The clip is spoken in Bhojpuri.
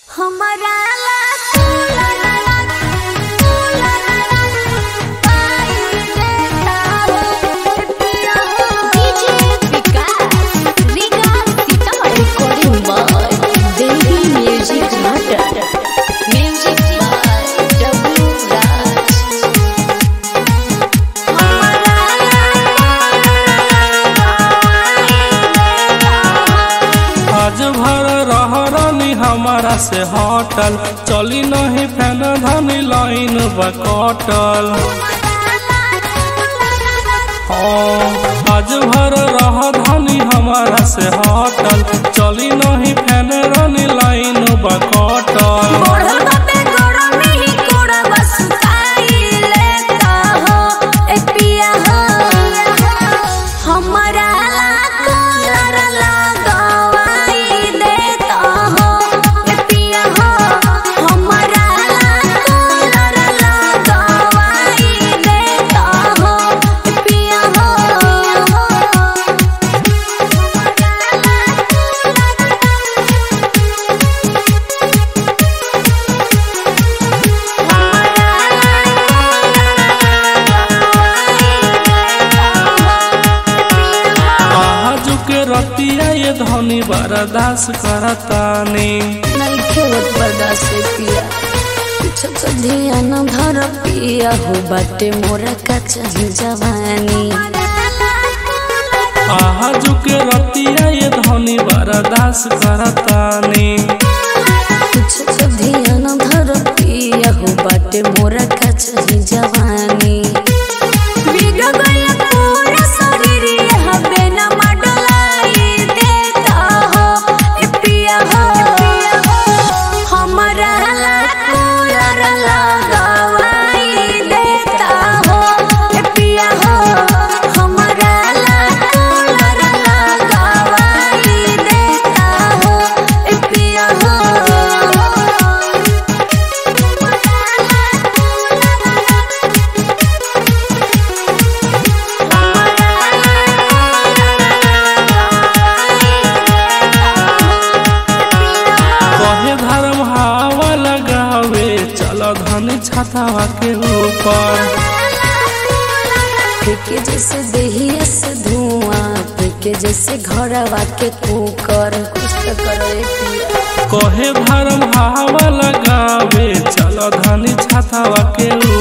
हमरा ला तोला ला ला, तोला ला ला, पाई देता हो, पिया हो। DJ Vikas, Vikas Sitamarhi recording by Devi Music Matter. Music by W. Raj. हमरा आज भर रह रानी हमारा से हटल चली नहीं फैन धनी लाइन बकटल हाँ, आज भर रह धनी हमारा से हटल चली नहीं फैन रानी लाइन बकटल बढ़ल बाटे गरमी, कोड़वा सुताई लेता हो, ए पिया हो। हमरा ला कूलर लगवाई देता हो, ए पिया हो। हमरा ला कूलर लगवाई देता हो, ए पिया हो। आज के रतिया ये धनी बर्दाश्त करतानी नइखे होत बर्दाश्त से पिया कुछ तो ध्यान धर पिया हो बाटे मोरा का चाही जवानी आज के रतिया ये धनी बर्दाश्त करतानी कुछ तो ध्यान धर पिया हो बाटे मोरा का चाही जवानी बिग गइल पूरा शरीर यह बेना मडलाई देता हो ए पिया हो हमरा ला कूलर लगवाई देता हो ए पिया हो हमरा ला कूलर लगवाई देता हो ए पिया हो कहे धर्म हवा लगावे चल धनी छतावा के ऊपर फेंके जैसे देहिया से धुआं फेंके जैसे घरवा के कुकर कुछ तो करो ए पिया कहे धर्म हवा लगावे चल धनी छतावा के